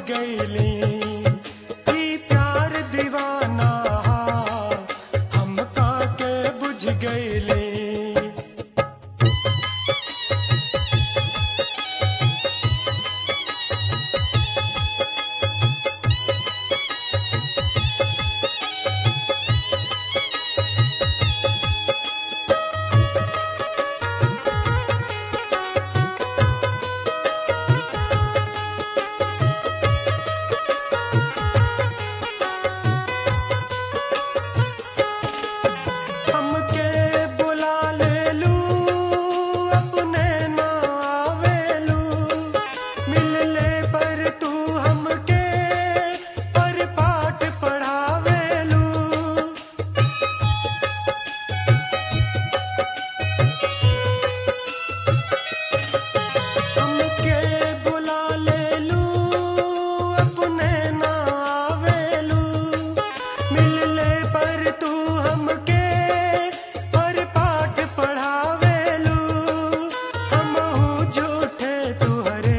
गईली ई प्यार दीवाना हम के बुझ गईली हमके बुला ले लू अपने ना आवेलू मिल ले पर तू हमके पर पाठ पढ़ावेलू हमके बुला ले लू अपने ना आवेलू मिल ले पर तू हमके पर पाठ पढ़ावेलू हम झूठे तुहरे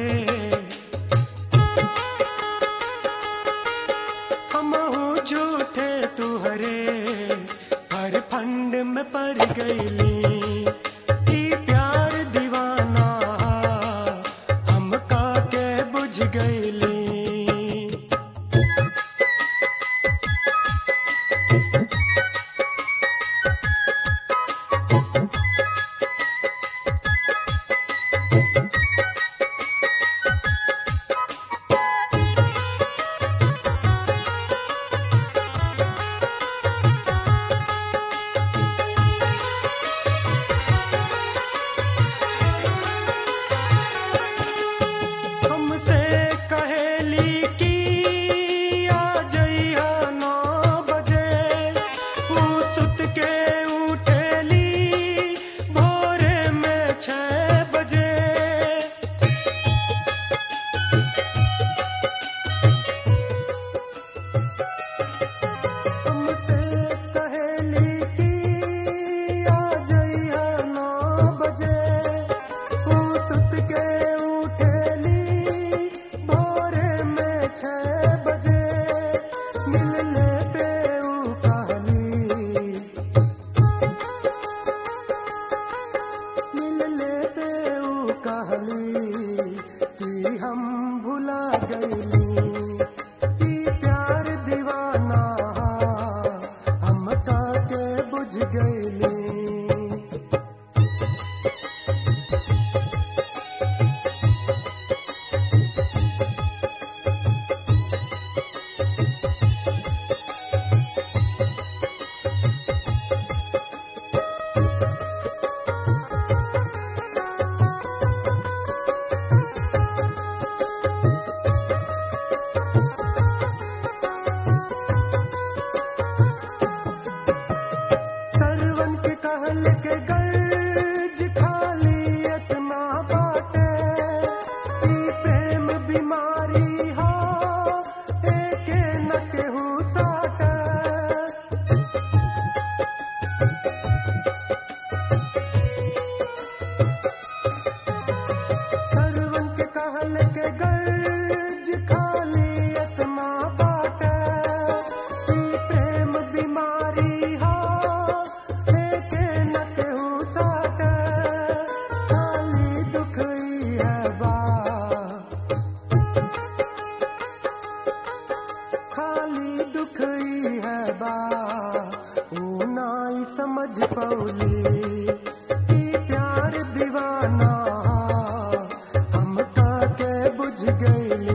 हम झूठे तुहरे हर फंड में पड़ गईली ई प्यार दीवाना हम के बुझ गईली हमसे कहेली की आ जइहा नौ बजे ऊ सुत के उठेली भोरे में छह बजे हमसे कहेली की आ जइहा नौ बजे ऊ सुत के उठेली भोरे में छह बजे मिलने पे ऊ कहली मिलने पे ऊ कहली कि हम भुला गईली ई प्यार दीवाना हम के बुझ गईली सरवन के कहल के गर्ज खाली इतना बाटे ई प्रेम बीमारी हो एके न केहू साटे सरवन के कहल के गर्ज खाली इतना बाटे ई प्रेम बीमारी हो एके न केहू साटे खाली दुख ई है बा खाली दुख ई है बा ऊ नाई समझ पौली ई प्यार दीवाना हम के बुझ गईली